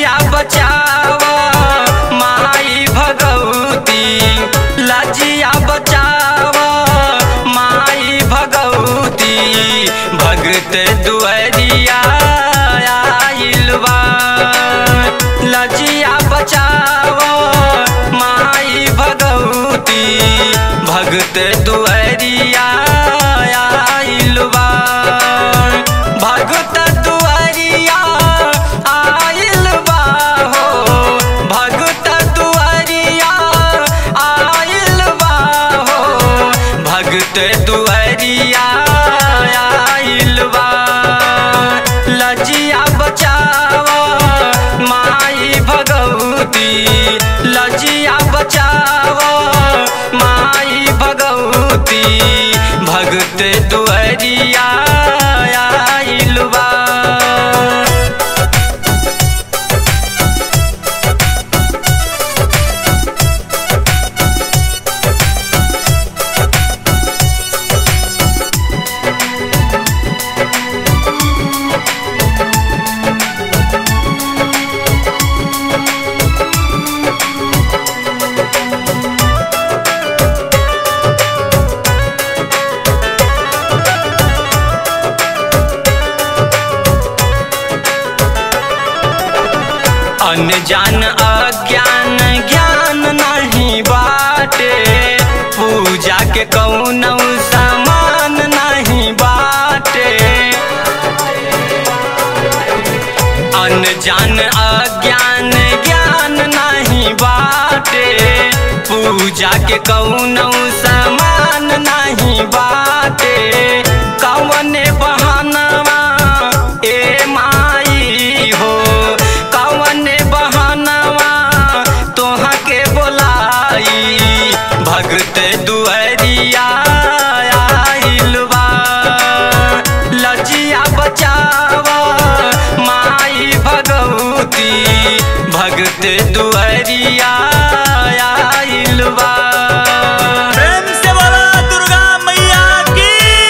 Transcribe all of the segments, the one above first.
लजिया बचाव माई भगवती लजिया बचाव माई भगवती भगत दुआरिया आइल बा लजिया बचाव माई भगवती भगत दुआरिया आइल बा भगत दुआरिया आइल बा हो भगत दुआरिया आइल बा हो भगत दुआरिया आइल बा लजिया बचाव माई भगवती लजिया बचाव माई भगवती भगत दुआरिया आइल बा अनजान अज्ञान ज्ञान नहीं बाटे पूजा के कौनौ सामान नहीं बाटे अनजान अज्ञान ज्ञान नहीं बाटे पूजा के कौनौ सामान नहीं बाटे कौने बहानवा ए माई हो कौने बहानवा तोहा के बोलाई भगत दुआरिया आइल बा लजिया बचाव माई भगवती भगत दुआरिया आइल बा प्रेम से बोला दुर्गा मैया की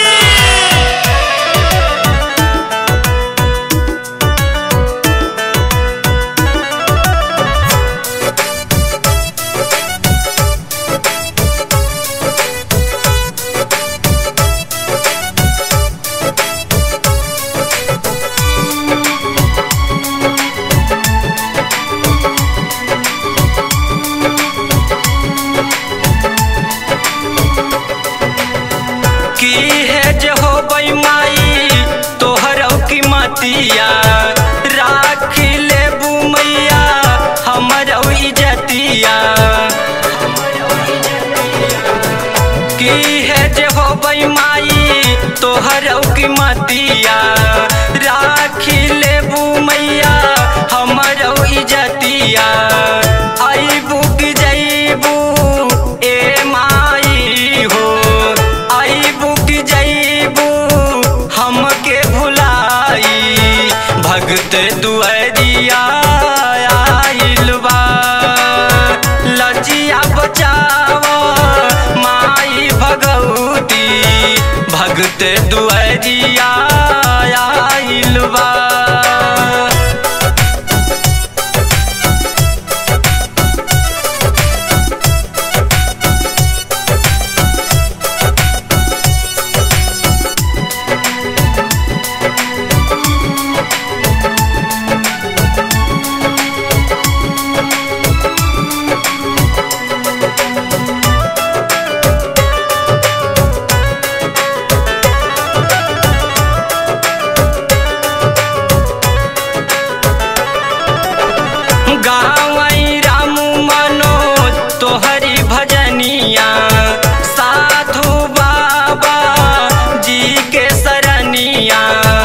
की है जे हो माई तोहर की मतिया राख ले मैया हमर इजतिया की है जे हो माई तोहर की मतिया राख ले मैया हमर इजतिया आईबू की जईबू ए माई हो आईबू की जईबू हमके भुलाई भगत दुआरिया आइल बा लजिया बचाव माई भगवती भगत दुआरिया आइल बा गावई रामू मनोज तोहरी भजनिया साधु बाबा जी के सरनिया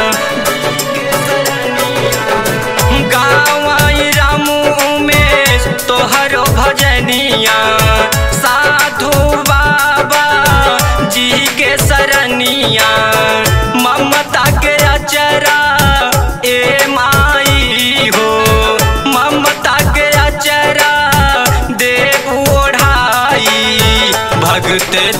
गावई रामू उमेश तोहरो भजनिया साधु बाबा जी के सरनिया ममता के अचरा ए माई हो ममता के अचरा देव ओढ़ाई भगत